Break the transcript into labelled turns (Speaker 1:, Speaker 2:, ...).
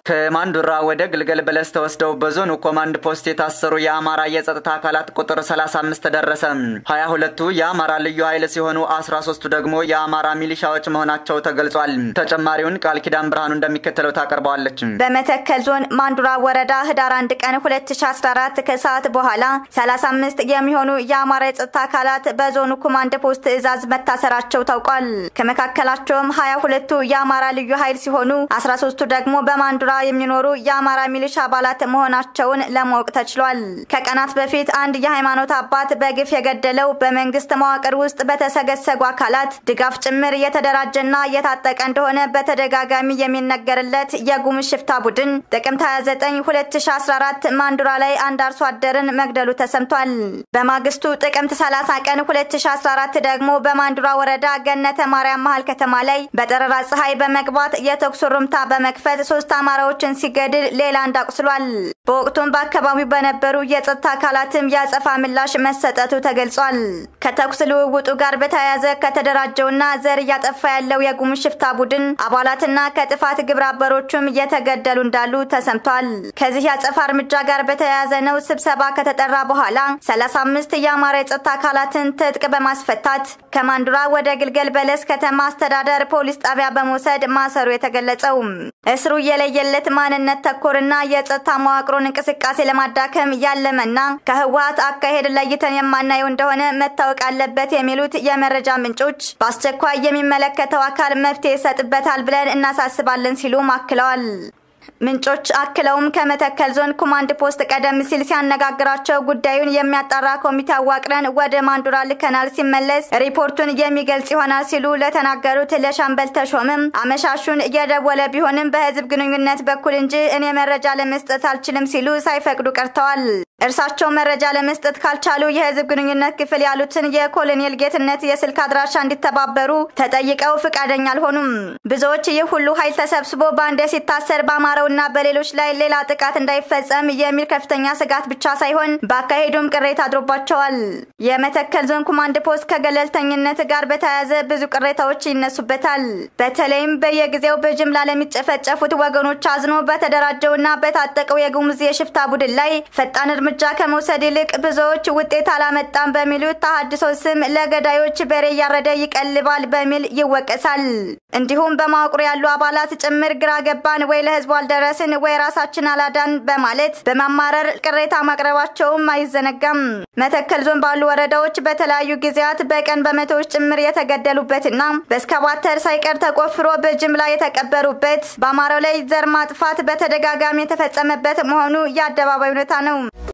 Speaker 1: ከማንዱራ ወደ ግልገል በለስ ተወስደው በዞኑ ኮማንድ ፖስት የታሰሩ የአማራ የጸጥታ አካላት ቁጥር 35 ደረሰ። 22ቱ የአማራ ልዩ ኃይል ሲሆኑ 13ቱ ደግሞ የአማራ ሚሊሻዎች መሆናቸው ተገልጿል። ተጨማሪውን ቃል ኪዳን ብርሃኑ እንደሚከተለው ታቀርበዋለች።
Speaker 2: በመተከል ዞን ማንዱራ ወረዳ ህዳር 1 ቀን 2014 ከሰዓት በኋላ 35 የሚሆኑ የአማራ የጸጥታ አካላት በዞኑ ኮማንድ ፖስት ትዕዛዝ መታሰራቸው ታውቋል። ከመካከላቸውም 22ቱ የአማራ ልዩ ኃይል ሲሆኑ 13ቱ ደግሞ በማንዱራ የሚኖሩ የአማራ ሚሊሻ አባላት መሆናቸውን ለማወቅ ተችሏል። ከቀናት በፊት አንድ የሃይማኖት አባት በግፍ የገደለው በመንግስት መዋቅር ውስጥ በተሰገሰጉ አካላት ድጋፍ ጭምር የተደራጀና የታጠቀ እንደሆነ በተደጋጋሚ የሚነገርለት የጉሙዝ ሽፍታ ቡድን ጥቅምት 29 2014 ማንዱራ ላይ አንድ አርሶ አደርን መግደሉ ተሰምቷል። በማግስቱ ጥቅምት 30 ቀን 2014 ደግሞ በማንዱራ ወረዳ ገነተ ማርያም መሀል ከተማ ላይ በጠረራ ፀሐይ በመግባት የተኩስ ሩምታ በመክፈት ሶስት አማራዎችን ሲገድል ሌላ አንድ አቁስሏል። በወቅቱም በአካባቢው በነበሩ የጸጥታ አካላትም የአጸፋ ምላሽ መሰጠቱ ተገልጿል። ከተኩስ ልውውጡ ጋር በተያያዘ ከተደራጀውና ዘር እያጠፋ ያለው የጉሙዝ ሽፍታ ቡድን አባላትና ከጥፋት ግብረ አበሮቹም እየተገደሉ እንዳሉ ተሰምቷል። ከዚህ የአጸፋ እርምጃ ጋር በተያያዘ ነው ስብሰባ ከተጠራ በኋላ 35 የአማራ የጸጥታ አካላትን ትጥቅ በማስፈታት ከማንዱራ ወደ ግልገል በለስ ከተማ አስተዳደር ፖሊስ ጣቢያ በመውሰድ ማሰሩ የተገለጸው እስሩ የለየለት ማንነት ተኮርና የጸጥታ መዋቅሩን እንቅስቃሴ ለማዳከም ያለመና ከህወሀት አካሄድ ለይተን የማናየው እንደሆነ መታወቅ አለበት የሚሉት የመረጃ ምንጮች በአስቸኳይ የሚመለከተው አካል መፍትሄ ይሰጥበታል ብለን እናሳስባለን ሲሉም አክለዋል። ምንጮች አክለውም ከመተከል ዞን ኮማንድ ፖስት ቀደም ሲል ሲያነጋግራቸው ጉዳዩን የሚያጣራ ኮሚቴ አዋቅረን ወደ ማንዱራ ልከናል፣ ሲመለስ ሪፖርቱን የሚገልጽ ይሆናል ሲሉ ለተናገሩት ለሻምበል ተሾምም አመሻሹን እየደወለ ቢሆንም በህዝብ ግንኙነት በኩል እንጂ እኔ መረጃ ለመስጠት አልችልም ሲሉ ሳይፈቅዱ ቀርተዋል። እርሳቸው መረጃ ለመስጠት ካልቻሉ የህዝብ ግንኙነት ክፍል ያሉትን የኮሎኔል ጌትነት የስልክ አድራሻ እንዲተባበሩ ተጠይቀው ፍቃደኛ አልሆኑም። ብዙዎች ይህ ሁሉ ኃይል ተሰብስቦ በአንድ ሲታሰር በአማራውና በሌሎች ላይ ሌላ ጥቃት እንዳይፈጸም የሚል ከፍተኛ ስጋት ብቻ ሳይሆን በአካሄዱም ቅሬታ አድሮባቸዋል። የመተከል ዞን ኮማንድ ፖስት ከገለልተኝነት ጋር በተያያዘ ብዙ ቅሬታዎች ይነሱበታል። በተለይም በየጊዜው በጅምላ ለሚጨፈጨፉት ወገኖች አዝኖ በተደራጀውና በታጠቀው የጉሙዝ የሽፍታ ቡድን ላይ ፈጣን እርምጃ ከመውሰድ ይልቅ ብዙዎች ውጤት አላመጣም በሚሉት ተሃድሶ ስም ለገዳዮች በሬ እያረደ ይቀልባል በሚል ይወቀሳል። እንዲሁም በማወቅሩ ያሉ አባላት ጭምር ግራ ገባን ወይ ለህዝቡ አልደረስን ወይ ራሳችን አላዳን በማለት በማማረር ቅሬታ ማቅረባቸውም አይዘነጋም። መተከል ዞን ባሉ ወረዳዎች በተለያዩ ጊዜያት በቀን በመቶዎች ጭምር የተገደሉበትና በእስከባተር ሳይቀር ተቆፍሮ በጅምላ የተቀበሩበት በአማራው ላይ ዘር ማጥፋት በተደጋጋሚ የተፈጸመበት መሆኑ የአደባባይ እውነታ ነው።